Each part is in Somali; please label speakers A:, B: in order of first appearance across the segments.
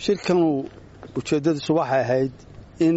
A: shirkanu ujeeddadiisu waxay ahayd in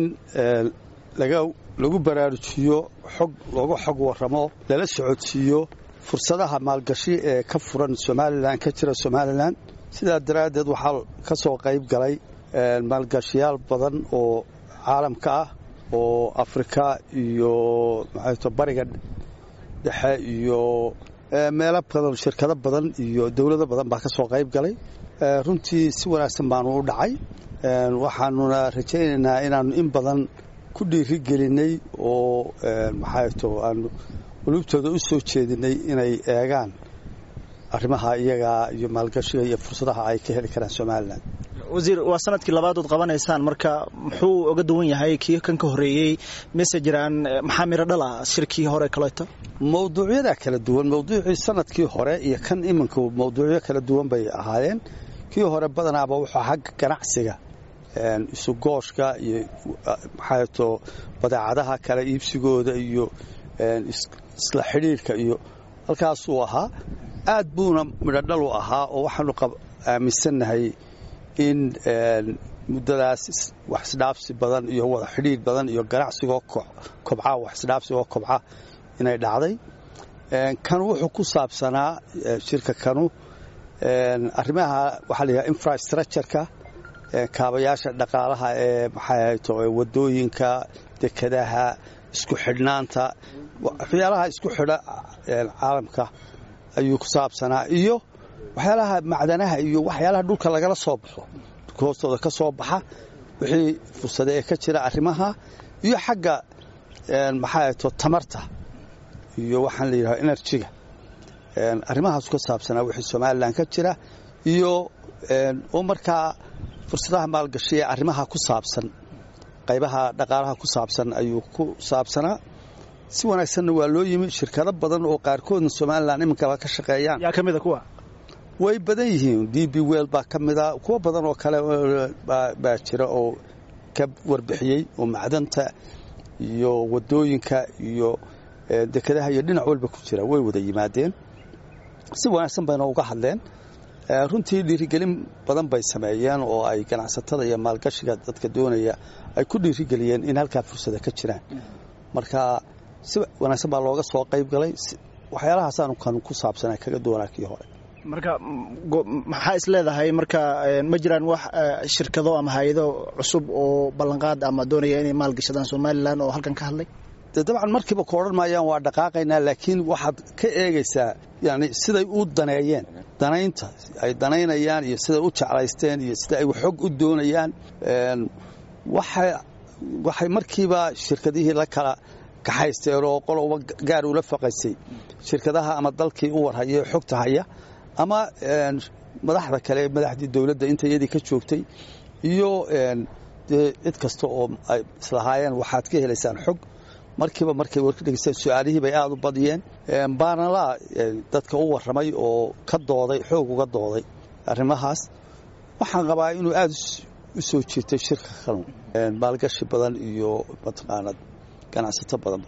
A: lagu baraarujiyo xog looga xog warramo lala socodsiiyo fursadaha maalgashi ee ka furan somalilan ka jira somalilan sidaa daraaddeed waxaa ka soo qayb galay maalgashiyaal badan oo caalamka ah oo afrika iyo maxayto bariga dhexe iyo meelo badan shirkado badan iyo dowlado badan baa ka soo qayb galay runtii si wanaagsan baanu u dhacay waxaanuna rajaynaynaa inaannu in badan ku dhiiri gelinay oo maxayto aanu qulubtooda u soo jeedinay inay eegaan arrimaha iyagaa iyo maalgashiga iyo fursadaha ay ka heli karaan somalilan
B: wasiir waa sanadkii labaadood qabanaysaan marka muxuu oga duwan yahay kii kan ka horreeyey mise jiraan maxaa miro dhala shirkii hore kaleeto
A: mawduucyadaa kala duwan mawduucii sanadkii hore iyo kan iminka mawduucyo kala duwan bay ahaayeen kii hore badanaaba wuxuu xagga ganacsiga isugooshka iyo maxaato badeecadaha kala iibsigooda iyo isla xidhiirka iyo halkaasuu ahaa aad buuna midhodhal u ahaa oo waxaanu aaminsannahay in muddadaas wax isdhaafsi badan iyo wada xidhiir badan iyo ganacsigoo kobca wax isdhaafsigoo kobca inay dhacday kan wuxuu ku saabsanaa shirka kanu arrimaha waxaa layihaha infrastructureka kaabayaasha dhaqaalaha ee maxayto wadooyinka dekadaha isku xidhnaanta waxyaalaha isku xidha caalamka ayuu ku saabsanaa iyo waxyaalaha macdanaha iyo waxyaalaha dhulka lagala soo baxo dhulka hoostooda ka soo baxa wixii fursade ee ka jira arrimaha iyo xagga maxaato tamarta iyo waxaan la yidhaha enerjiga arrimahaasu ka saabsanaa wixii somalilan ka jira iyo oo markaa fursadaha maalgashi ee arrimaha ku saabsan qaybaha dhaqaalaha ku saabsan ayuu ku saabsanaa si wanaagsanna waa loo yimi shirkado badan oo qaarkoodna somalilan iminkaba ka shaqeeyaan
B: yaa ka mida kuwa
A: way badan yihiin d b wel baa ka mida kuwo badan oo kale baa jira oo ka warbixiyey oo macdanta iyo wadooyinka iyo dekadaha iyo dhinac walba ku jira way wada yimaadeen si wanaagsan bayna uga hadleen runtii dhiirigelin badan bay sameeyeen oo ay ganacsatada iyo maalgashiga dadka doonaya ay ku dhiirigeliyeen in halkaa fursada ka jiraan marka si wanaagsan baa looga soo qayb galay waxyaalahaasaan kan ku saabsana kaga doonaa kii hore
B: marka maxaa is leedahay marka ma jiraan wax shirkado ama hay-ado cusub oo ballanqaad ama doonaya inay maalgashadaan somalilan oo halkan ka hadlay
A: de dabcan markiiba ku odhan maayaan waa dhaqaaqaynaa laakiin waxaad ka eegaysaa yani siday u daneeyeen danaynta ay danaynayaan iyo siday u jeclaysteen iyo sida ay xog u doonayaan waxay markiiba shirkadihii la kala kaxaysteen oo qoloba gaar ula faqaysay shirkadaha ama dalkii u warhaya ee xogta haya ama madaxda kale madaxdii dowladda inta iyadii ka joogtay iyo dee cid kasta oo ay islahaayeen waxaad ka helaysaan xog markiiba markay warka dhegeysteen su-aalihii bay aada u badiyeen baanalaa dadka u warramay oo ka dooday xoog uga dooday arrimahaas waxaan qabaa inuu aada u soo jiirtay shirka kanu maalgashi badan iyo mataqaanad ganacsato badan